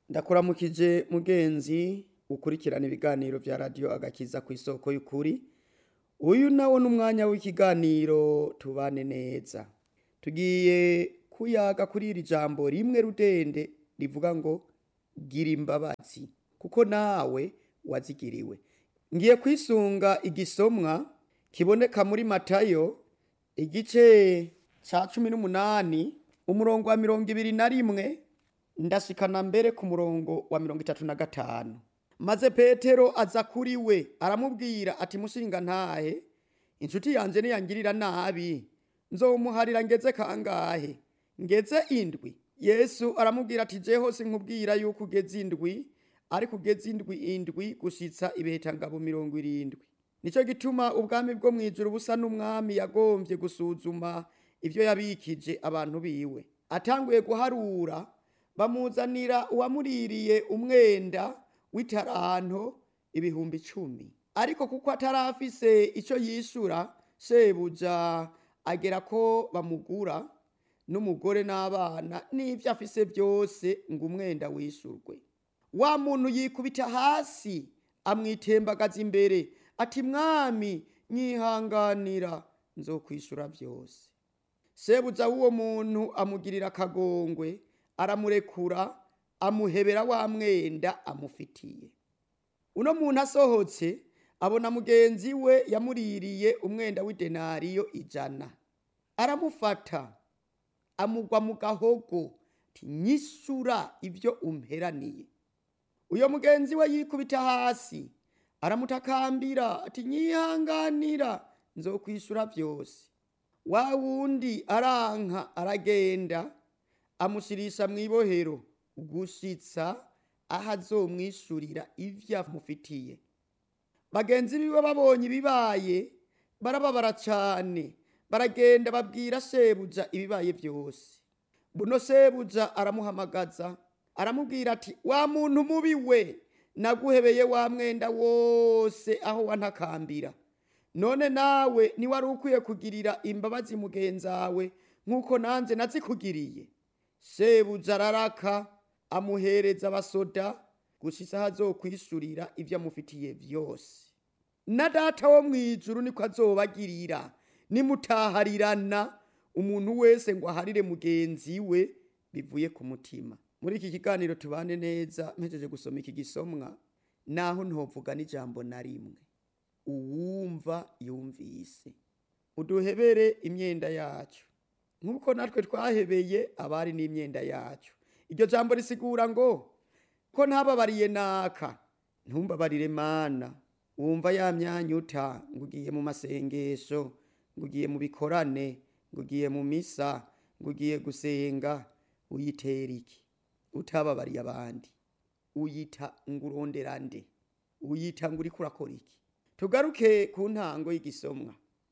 ndakuramukije mugenzi ukurikirana ibiganiro vya radiyo agakiza ku isoko y'ukuri uyu nawo n'umwanya w'ikiganiro tubane neza tugiye kuyaga kuri iri jambo rimwe rudende rivuga ngo gira imbabazi kuko nawe wazigiriwe ngiye kwisunga igisomwa kiboneka muri matayo igice ca cumi n'umunani umurongo wa mirongo ibiri na rimwe ndashikana mbere ku murongo wa mirongo itatu na gatanu maze petero aza kuri we aramubwira ati mushinga ntahe inshuti yanje niyangirira nabi nzomuharira ngeze kangahe ngeze indwi yesu aramubwira ati jeho sinkubwira yuko ugeze indwi ariko ugeze indwi indwi gushitsa ibihekangabo mirongo irindwi nico gituma ubwami bwo mw'ijuru busa n'umwami yagombye gusuzuma ivyo yabikije abantu biwe atanguye guharura bamuzanira uwamuririye umwenda w'itaranto ibihumbi icumi ariko kuko atarafise ico yishura shebuja agera ko bamugura n'umugore n'abana n'ivyo afise vyose ngo umwenda wishurwe wa muntu yikubita hasi amwitembagaza imbere ati mwami nyihanganira nzokwishura vyose shebuja w'uwo muntu amugirira akagongwe aramurekura amuhebera wa mwenda amufitiye uno muntu asohotse abona mugenzi we yamuririye umwenda w'idenariyo ijana aramufata amugwa mu gahogo ati nyishura ivyo umperaniye uyo mugenzi we yikubita hasi aramutakambira ati nyihanganira nzokwishura vyose wa wundi aranka aragenda amushirisha mw'ibohero gushitsa aho azomwishurira ivyo amufitiye bagenzi biwe babonye ibibaye barababara cane baragenda babwira shebuja ibibaye vyose buno shebuja aramuhamagaza aramubwira ati wa muntu mubi we naguhebeye wa mwenda wose aho wantakambira none nawe niwari ukwiye kugirira imbabazi mugenzawe nk'uko nanje nazikugiriye shebuja araraka amuhereza abasoda gushitsa aho azokwishurira ivyo amufitiye vyose na data wo mw'ijuru niko azobagirira nimutaharirana umuntu wese ngo aharire mugenzi we bivuye ku mutima muri iki kiganiro tubane neza mpejeje gusoma iki gisomwa naho ntovuga n'ijambo na rimwe uwumva yumvise uduhebere imyenda yacu nk'uko natwe twahebeye abari n'imyenda yacu iryo jambo risigura ngo ko ntababariye naka ntumbabarire mana wumva ya myanya uta ngo ugiye mu masengesho ngo ugiye mu bikorane ngo ugiye mu misa ngo ugiye gusenga uyitera iki utababariye abandi uyita ngo urondera nde uyita ngo uriko urakora iki tugaruke ku ntango y'igisomwa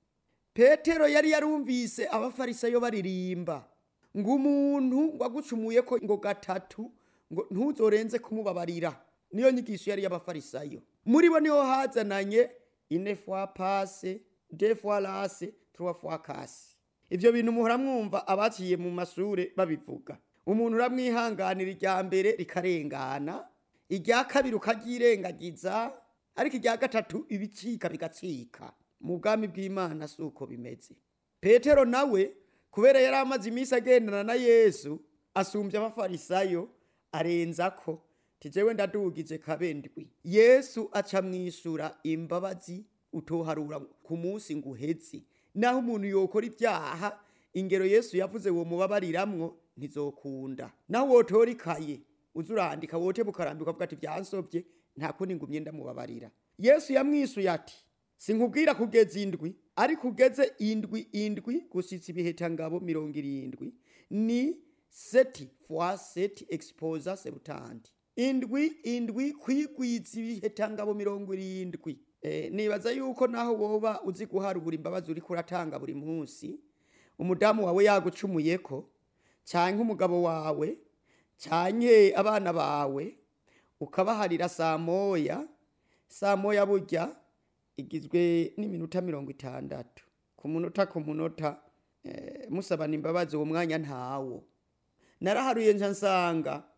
petero yari yarumvise abafarisayo baririmba ngo umuntu ngo agucumuye ko ngo gatatu ngo ntuzorenze kumubabarira niyo nyigisho yari y'abafarisayo muri bo niho hazananye ine fois passe deux fois lasse trois fois casse ivyo bintu muhora mwumva abaciye mu mashure babivuga umuntu uramwihanganira irya mbere rikarengana irya kabiri ukaryirengagiza ariko irya gatatu ibicika bigacika mu bwami bw'imana si uko bimeze petero nawe kubera yari amaze iminsi agendana na yesu asumbye abafarisayo arenza ko tijewe ndadugije kabendwi yesu aca mwishura imbabazi utoharura ku munsi ngo uheze naho umuntu yokora ibyaha ingero yesu yavuze uwo mubabariramwo ntizokunda naho wotora ikaye uza urandika wote bukarambika ukavuga ati byansobye nta kundi ngumye ndamubabarira yesu yamwishuye ati sinkubwira kugeza indwi ariko ugeze indwi indwi gushitsa ibihetangabo mirongo irindwi ni seti fois seti exposa sebutandi indwi indwi kwigwiza ibihetangabo mirongo irindwi eh, nibaza yuko naho woba uzi guharura imbabazi uriko uratanga buri munsi umudamu wawe yagucumuyeko canke umugabo wawe canke abana bawe ukabaharira saa moya saa moya burya igizwe n'iminota mirongo itandatu ku munota ku munota eh, musabana imbabazi uwo mwanya ntawo naraharuye nca nsanga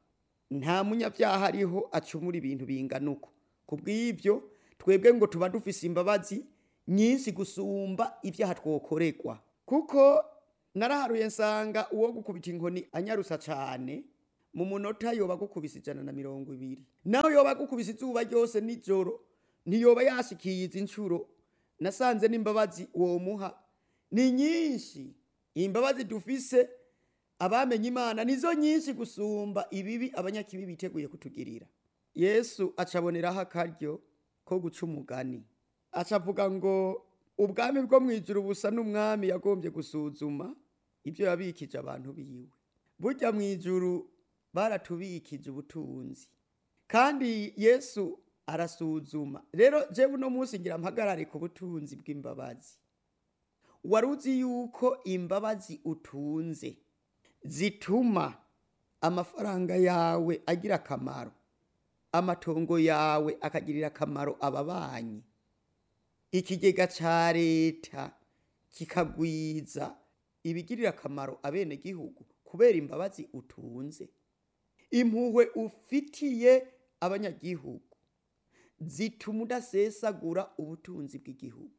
nta munyabyaha ariho acumura ibintu bingana uko ku bw'ibyo twebwe ngo tuba dufise imbabazi nyinshi gusumba ibyaha twokorerwa kuko naraharuye nsanga uwo gukubita inkoni anyarusa cyane mu munota yoba agukubise ijana na mirongo ibiri nawe yoba agukubise izuba ryose nijoro ntiyoba yashikiye izi nshuro nasanze n'imbabazi uwo muha ni nyinshi imbabazi dufise abamenye imana nizo nyinshi gusumba ibibi abanyakibi biteguye kutugirira yesu acaboneraho akaryo ko guca umugani acavuga ngo ubwami bwo mu ijuru busa n'umwami yagombye gusuzuma ibyo yabikije abantu biwe burya mu ijuru baratubikije ubutunzi kandi yesu arasuzuma rero jewe uno munsi ngira mpagarare ku butunzi bw'imbabazi wari uzi yuko imbabazi utunze zituma amafaranga yawe agira akamaro amatongo yawe akagirira akamaro ababanyi ikigega ca leta kikagwiza ibigirira akamaro abenegihugu kubera imbabazi utunze impuhwe ufitiye abanyagihugu zituma udasesagura ubutunzi bw'igihugu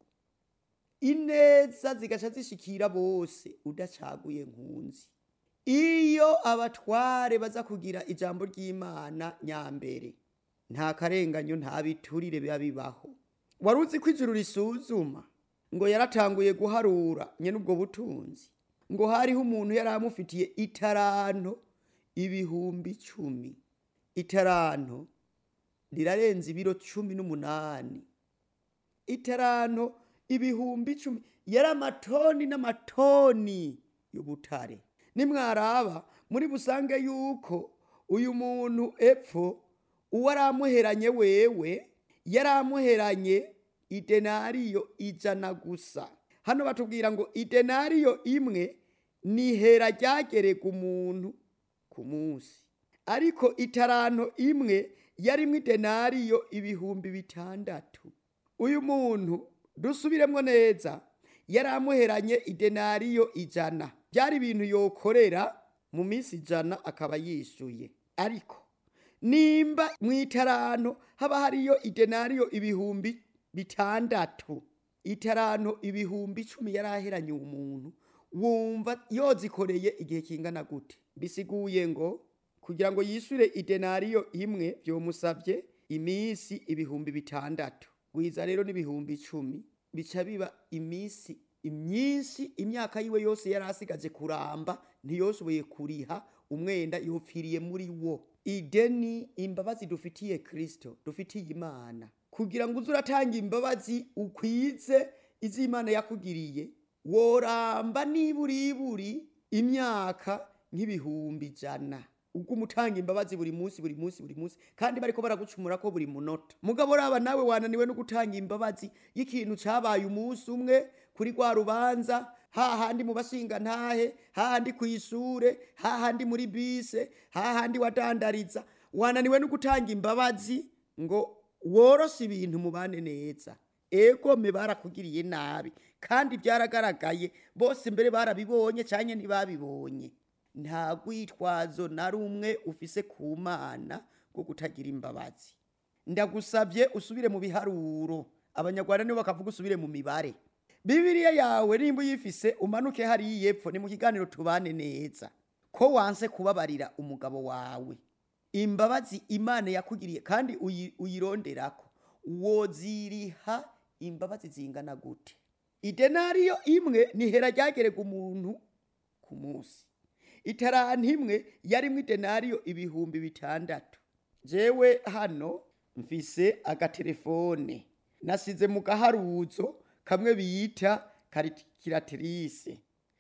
ineza zigaca zishikira bose udacaguye nkunzi iyo abatware baza kugira ijambo ry'imana nyambere nta karenganyo nta biturire biba bibaho wari uzi ko ijuru risuzuma ngo yaratanguye guharura nyene ubwo butunzi ngo hariho umuntu yari amufitiye itaranto ibihumbi icumi itaranto rirarenza ibiro cumi n'umunani itaranto ibihumbi icumi yari amatoni n'amatoni y'ubutare nimwaraba muri busange yuko uyu muntu epfo uwo aramuheranye wewe yari amuheranye idenariyo ijana gusa hano batubwira ngo idenariyo imwe ni hera ryagerega umuntu ku munsi ariko itaranto imwe yarimwo idenariyo ibihumbi bitandatu uyu muntu dusubiremwo neza yari amuheranye idenariyo ijana byari ibintu yokorera mu minsi ijana akaba yishuye ariko nimba mu itaranto haba hariyo idenariyo ibihumbi bitandatu itaranto ibihumbi icumi yari aheranye umuntu wumva yozikoreye igihe kingana gute bisiguye ngo kugira ngo yishure idenariyo imwe byomusabye iminsi ibihumbi bitandatu wiza rero n'ibihumbi icumi bica biba iminsi imyinshi imyaka yiwe yose yari asigaje kuramba ntiyoshoboye kuriha umwenda yopfiriye muri wo ideni imbabazi dufitiye kristo dufitiye imana kugira ngo uze uratanga imbabazi ukwize iz'imana yakugiriye woramba niburiburi imyaka nk'ibihumbi ijana ubwo umutanga imbabazi buri munsi buri munsi buri munsi kandi bariko baragucumura ko buri munota mugabo raba nawe wananiwe no gutanga imbabazi y'ikintu cabaye umunsi umwe kuri rwa rubanza hahandi mu bashinga ntahe hahandi ku ishure hahandi muri bise hahandi wadandariza wananiwe no gutanga imbabazi ngo woroshe ibintu mubane neza egome barakugiriye nabi kandi byaragaragaye bose mbere barabibonye cyane ntibabibonye nta rwitwazo na rumwe ufise ku mana rwo kutagira imbabazi ndagusabye usubire mu biharuro abanyarwanda nibo bakavuga usubire mu mibare bibiriya yawe nimba uyifise umanuke hariya epfo ni mu kiganiro tubane neza ko wanse kubabarira umugabo wawe imbabazi imana yakugiriye kandi uyi- uyironderako woziriha imbabazi zingana gute idenariyo imwe nihera ryagerega umuntu ku munsi itaranti imwe yarimwo idenariyo ibihumbi bitandatu jewe hano mfise agatelefone nasize mu gaharuzo kamwe bita karikiratirise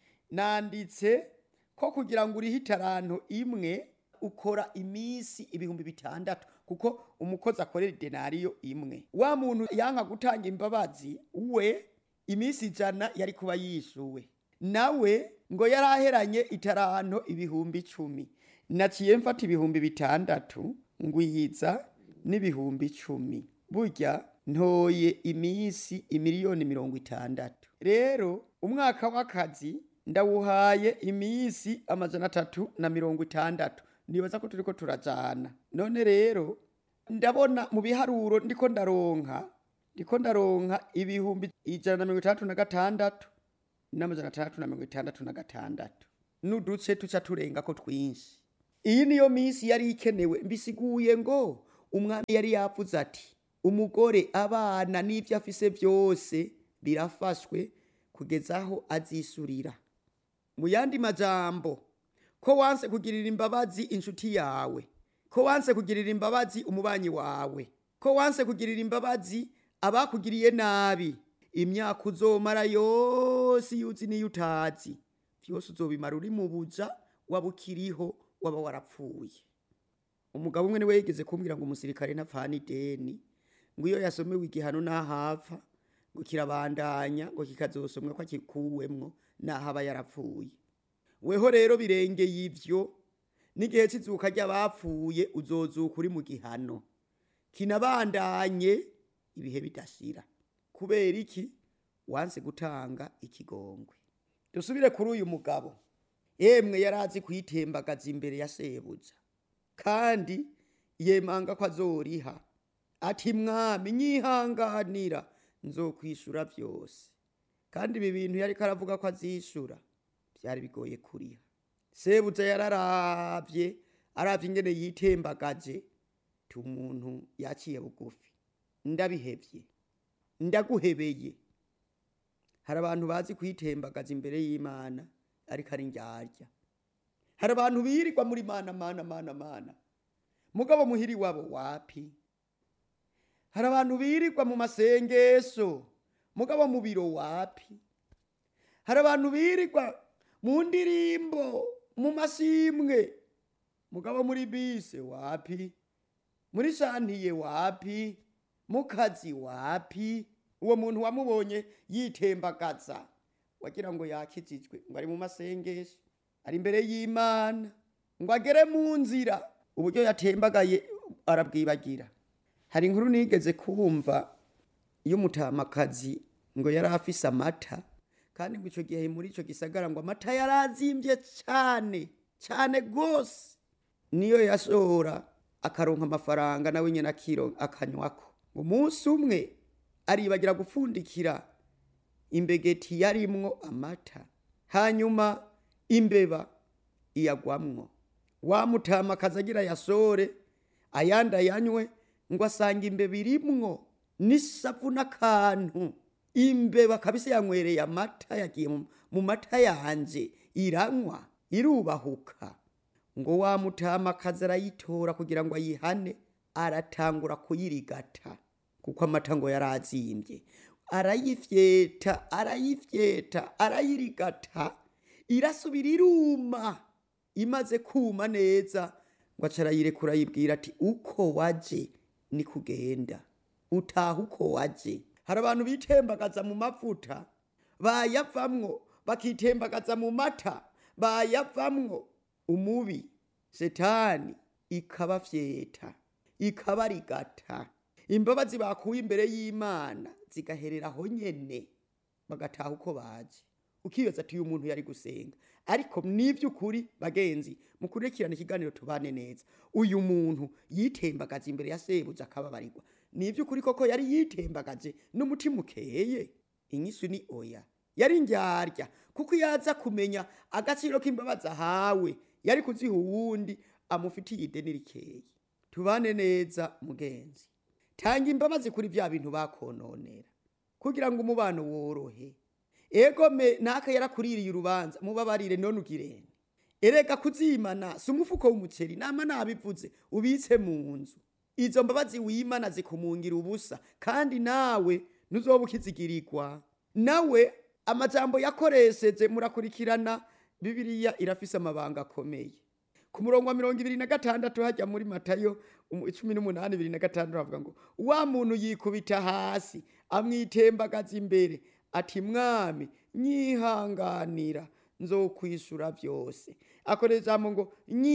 nanditse ko kugira ngo urihe itaranto imwe ukora iminsi ibihumbi bitandatu kuko umukozi akorera idenariyo imwe wa muntu yanka gutanga imbabazi we iminsi ijana yari kuba yishuwe nawe ngo yari aheranye itaranto ibihumbi icumi naciye mfata ibihumbi bitandatu ngwiza n'ibihumbi icumi burya ntoye iminsi imiliyoni mirongo itandatu rero umwaka w'akazi ndawuhaye iminsi amajana atatu na mirongo itandatu nibaza ko turiko turajana none rero ndabona mu biharuro ndiko ndaronka ndiko ndaronka ibihumbi ijana na mirongo itandatu na gatandatu n'amajana atandatu na mirongo itandatu na gatandatu n'uduce tuca turengako twinshi iyi niyo minsi yari ikenewe mbisiguye ngo umwami yari yavuze ati umugore abana n'ibyo afise byose birafashwe kugeza aho azisurira mu yandi majambo ko wanse kugirira imbabazi inshuti yawe ko wanse kugirira imbabazi umubanyi wawe ko wanse kugirira imbabazi abakugiriye nabi imyaka uzomara yose iyo uzi n'iyo utazi byose uzobimara uri mu buja waba ukiriho waba warapfuye umugabo umwe niwe yigeze kumbwira ngo umusirikare ntapfana ideni ngo iyo yasomewe igihano ntahapfa ngo kirabandanya ngo kikazosomwa ko akikuwemwo naho aba yarapfuye weho rero birengeye ivyo n'igihe cy'izuka ry'abapfuye uzozuka uri mu gihano kinabandanye ibihe bidashira kubera iki wanse gutanga ikigongwe dusubire kuri uyu mugabo yemwe yari azi kuyitembagaza imbere ya sebuja kandi yemanga ko azoriha ati mwami nyihanganira nzokwishura byose kandi ibi bintu yari karavuga ko azishura byari bigoye kuriha sebuja yararavye aravye ingene yitembagaje ti umuntu yaciye bugufi ndabihevye ndaguhebeye hari abantu bazi kwitembagaza imbere y'imana ariko ari ndyarya hari abantu birirwa muri mana mana mana mana mugabo muhiri wabo wapi hari abantu birirwa mu masengesho mugabo mu biro wapi hari abantu birirwa mu ndirimbo mu masimwe mugabo muri bise wapi muri shantiye wapi mu kazi wapi uwo muntu wamubonye yitembagaza wagira ngo yakijijwe ngo ari mu masengesho ari imbere y'imana ngo agere mu nzira uburyo yatembagaye arabwibagira hari inkuru nigeze kumva y'umutamakazi ngo yari afise amata kandi ngo icyo gihe muri icyo gisagara ngo amata yari azimbye cyane cyane rwose niyo yashora akaronka amafaranga nawe nyine akiro akanywako ngo umunsi umwe aribagira gupfundikira imbegeti yarimwo amata hanyuma imbeba iyagwamwo wa mutamakazi agira yasore ayandi ayanywe ngo asanga imbeba irimwo n'isavu n'akantu imbeba kabisa yanywereye amata yagiye mu- mu mata yanje iranywa irubahuka ngo wa mutamakazi arayitora kugira ngo ayihane aratangura kuyirigata kuko amata ngo yari azimbye arayifyeta arayifyeta arayirigata irasubira iruma imaze kuma neza ngo aca arayirekura ayibwira ati uko waje ni kugenda utaha uko waje hari abantu bitembagaza mu mavuta bayavamwo bakitembagaza mu mata bayavamwo umubi setani ikabafyeta ikabarigata imbabazi bakuye imbere y'imana zigaherera aho nyene bagataha uko baje ukibaza ati uyu muntu yari gusenga ariko n'ivy'ukuri bagenzi mukurikirana ikiganiro tubane neza uyu muntu yitembagaje imbere ya sebuja akababarirwa n'ivy'ukuri koko yari yitembagaje n'umutima ukeye inyishu ni oya yari ndyarya kuko iyo aza kumenya agaciro k'imbabazi ahawe yari kuziha uwundi amufitiye ideni rikeye tubane neza mugenzi tanga imbabazi kuri bya bintu bakononera kugira ngo umubano worohe egome naka yarakuririye urubanza mubabarire none ugirene erega kuzimana si umufuko w'umuceri nama nabivuze ubitse mu nzu izo mbabazi wimana zikumungira ubusa kandi nawe ntuzoba ukizigirirwa nawe amajambo yakoresheje murakurikirana bibiliya irafise amabanga akomeye ku murongo wa mirongo ibiri na gatandatu hajya muri matayo umu- cumi n'umunani ibiri na gatandatu havuga ngo wa muntu yikubita hasi amwitembagaza imbere ati mwami nyihanganira nzokwishura byose akoresha ijambo ngo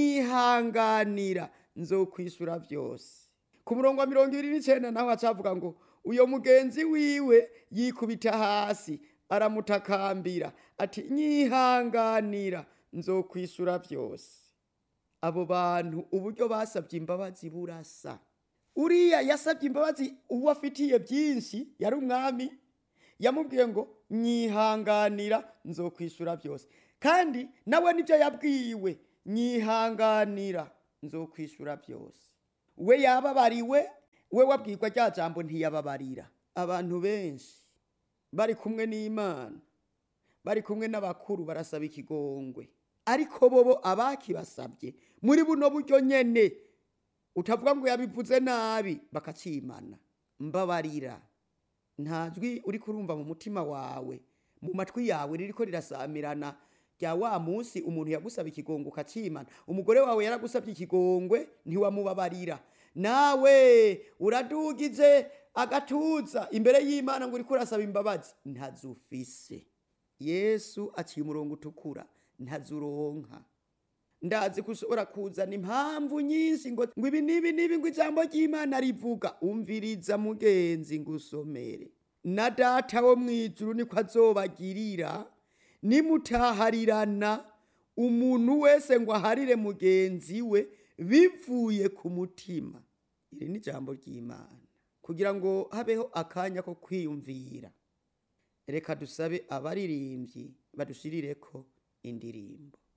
nyihanganira nzokwishura byose ku murongo wa mirongo ibiri n'icenda naho acavuga ngo uyo mugenzi wiwe yikubita hasi aramutakambira ati nyihanganira nzokwishura byose abo bantu uburyo basabye imbabazi burasa uriya yasabye imbabazi uwo afitiye byinshi yari umwami yamubwiye ngo nyihanganira nzokwishyura byose kandi nawe nibyo yabwiwe nyihanganira nzokwishyura byose we yababariwe we wabwirwa rya jambo ntiyababarira abantu benshi bari kumwe n'imana bari kumwe n'abakuru barasaba ikigongwe ariko bobo abakibasabye muri buno buryo nyene utavuga ngo yabivuze nabi bakacimana mbabarira nta jwi uri kurumva mu mutima wawe mu matwi yawe ririko rirasamirana rya wa munsi umuntu yagusaba ikigongo ukacimana umugore wawe yaragusabye ikigongwe ntiwamubabarira nawe uradugije agatuza imbere y'imana ngo uriko urasaba imbabazi ntazufise yesu aciye umurongo utukura ntazuronka ndazi ko ushobora kuzana impamvu nyinshi ngo ngo ibi n'ibi n'ibi ngo ijambo ry'imana rivuga umviriza mugenzi ngo usomere na data wo mu ijuru niko azobagirira nimutaharirana umuntu wese ngo aharire mugenzi we bivuye ku mutima iri ni ijambo ry'imana kugira ngo habeho akanya ko kwiyumvira reka dusabe abaririmbyi badushirire ko indirimbo